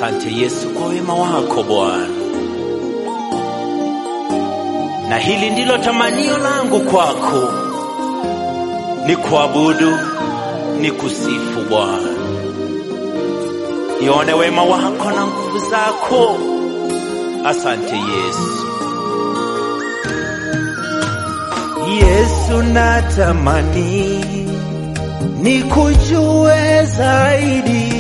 Asante Yesu kwa wema wako Bwana, na hili ndilo tamanio langu kwako, ni kuabudu, ni kusifu Bwana. Ione wema wako na nguvu zako. Asante Yesu. Yesu, natamani nikujue zaidi,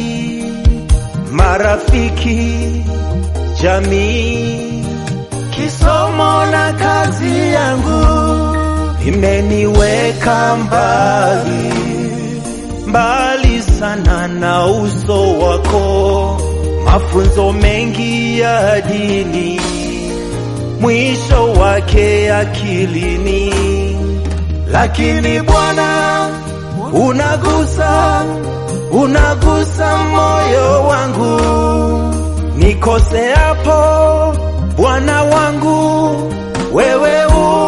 marafiki, jamii, kisomo na kazi yangu imeniweka mbali mbali sana na uso wako, mafunzo mengi ya dini mwisho wake akilini, lakini Bwana unagusa, unagusa moyo wangu, nikoseapo Bwana wangu, wewe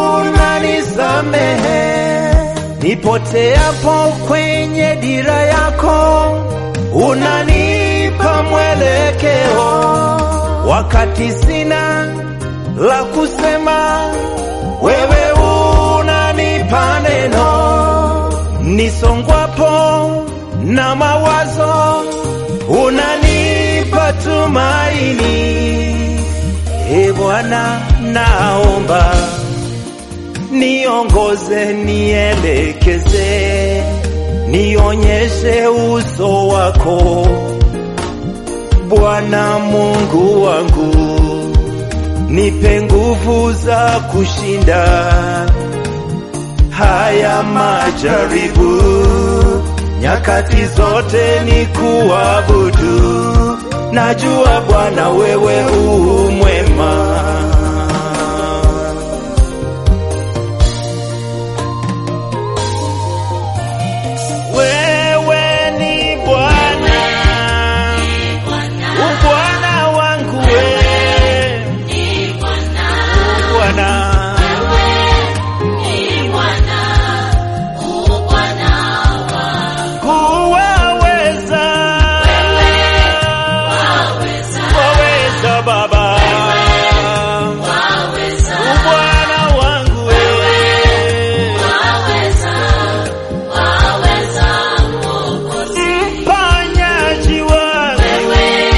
unanisamehe, nipoteapo kwenye dira yako, unanipa mwelekeo wakati sina la kusema, wewe unanipa neno, nisongwapo na mawazo, unanipa tumaini. E Bwana, naomba niongoze, nielekeze, nionyeshe uso wako, Bwana Mungu wangu nipe nguvu za kushinda haya majaribu, nyakati zote ni kuabudu. Najua Bwana wewe u mwema. Wewe ni Bwana, u Bwana wangu wewe Bwana huwaweza, waweza Baba, Bwana wangu wewe, mponyaji wangu,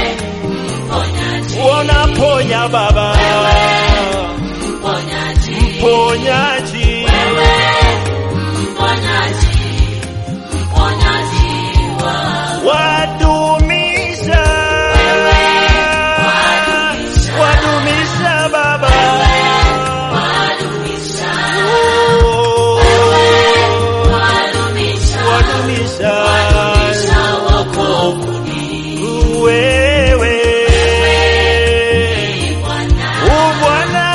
unaponya Baba, mponyaji wadumisha, wadumisha Baba, Oh, wadumisha wewe u Bwana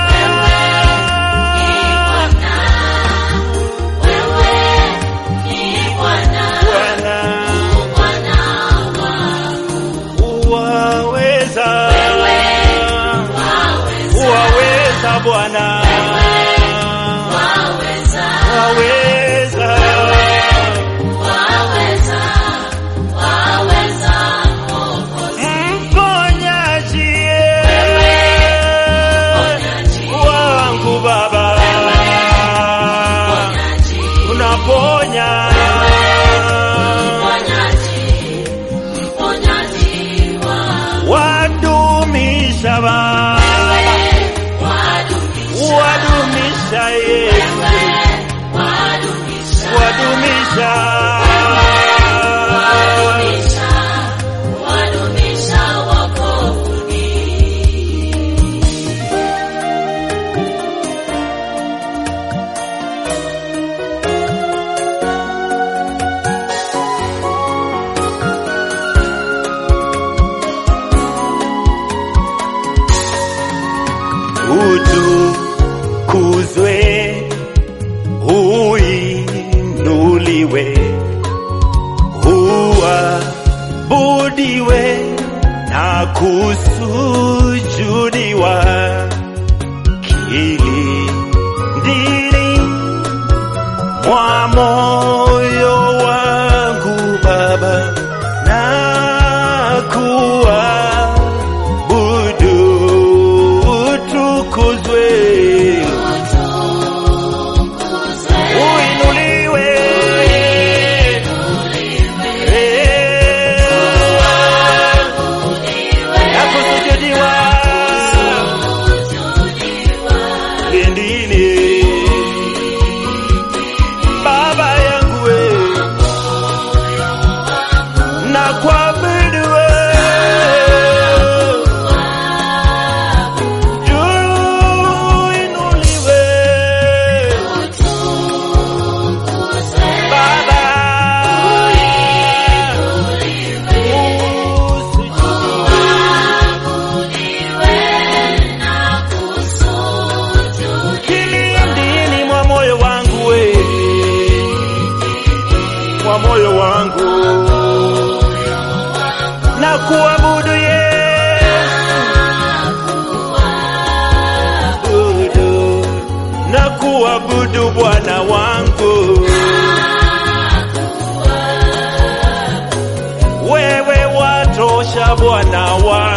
Bwana uwaweza uwaweza Bwana waweza mponyaji wangu Baba unaponya wadumisha Baba wadumisha Yesu wadumisha utukuzwe, uinuliwe, uabudiwe na kusujudiwa kilindini mwa moyo wangu Baba, na kuwa kilindini. Baba yangu we, na kuabudu we, juu inuliwe Baba, kilindini mwa moyo wangu we, mwa moyo wangu na kuabudu Yesu, abudu na kuabudu Bwana wangu. Wewe watosha Bwana wangu